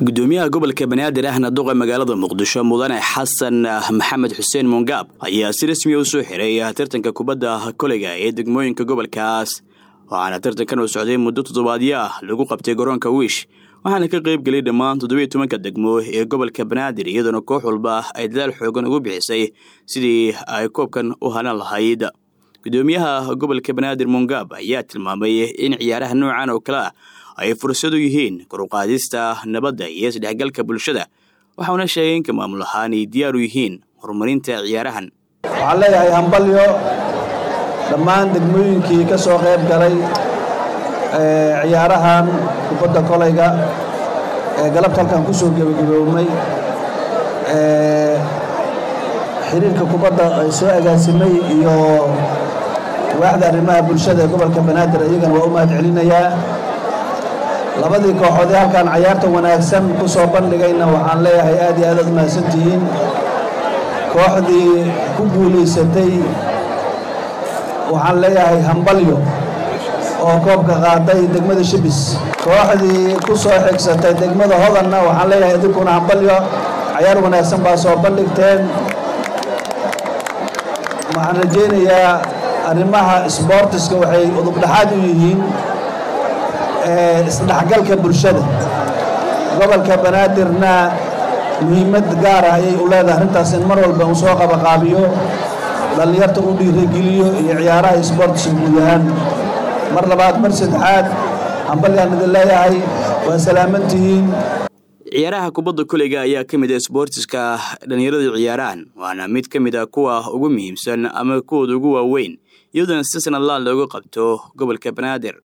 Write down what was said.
gudoomiyaha gobolka banaadir ahna duqa magaalada muqdisho mudane xasan maxamed xuseen mongaab ayaa si rasmiya u soo xiray tartanka kubadda koleyga ee degmooyinka gobolkaas waxaana tartankan uu socday muddo toddobaadyo ah lagu qabtay garoonka wiish waxaana ka qayb gelay dhammaan toddobiyo tobanka degmo ee gobolka banaadir iyadoona koox walba ay dadaal xoogan ugu bixisay sidii ay koobkan u hanan lahayd gudoomiyaha gobolka banaadir mongaab ayaa tilmaamay in ciyaaraha noocan oo kale ah ay fursad u yihiin koruqaadista nabadda iyo isdhexgalka bulshada waxauna sheegay inka maamul ahaan ay diyaar u yihiin horumarinta ciyaarahan waxaan leeyahay hambalyo dhammaan degmooyinkii ka soo qayb galay ciyaarahan kubadda kolayga ee galabta halkan ku soo gebagaboobnay xiriirka kubadda ay soo agaasimay iyo waaxda arrimaha bulshada ee gobolka banaadir iyagana waa u mahad celinayaa labadii kooxood ee halkan cayaarta wanaagsan ku soo bandhigayna waxaan leeyahay aad iyo aad aad mahadsantihiin kooxdii ku guulaysatay waxaan leeyahay hambalyo oo koobka qaaday degmada shibis kooxdii ku soo xigsatay degmada hodanna waxaan leeyahay idinkuna hambalyo cayaar wanaagsan baa soo bandhigteen waxaan rajaynayaa arrimaha sboortiska waxay udubdhaxaad u yihiin isdhexgalka bulshada gobolka banaadirna muhiimad gaar ah ayay u leedahay arrintaas in mar walba uu soo qabaqaabiyo dhallinyarta u dhiirageliyo iyo ciyaaraha isboortiska guud ahaan mar labaad mar saddexaad hambalyaan idin leeyahay waa salaamantihiin ciyaaraha kubadda koleyga ayaa ka mid ah isboortiska dhallinyaradu ciyaaraan waana mid ka mid ah kuwa ugu muhiimsan ama kuwooda ugu waaweyn iyadoona si sanadlaan looga qabto gobolka banaadir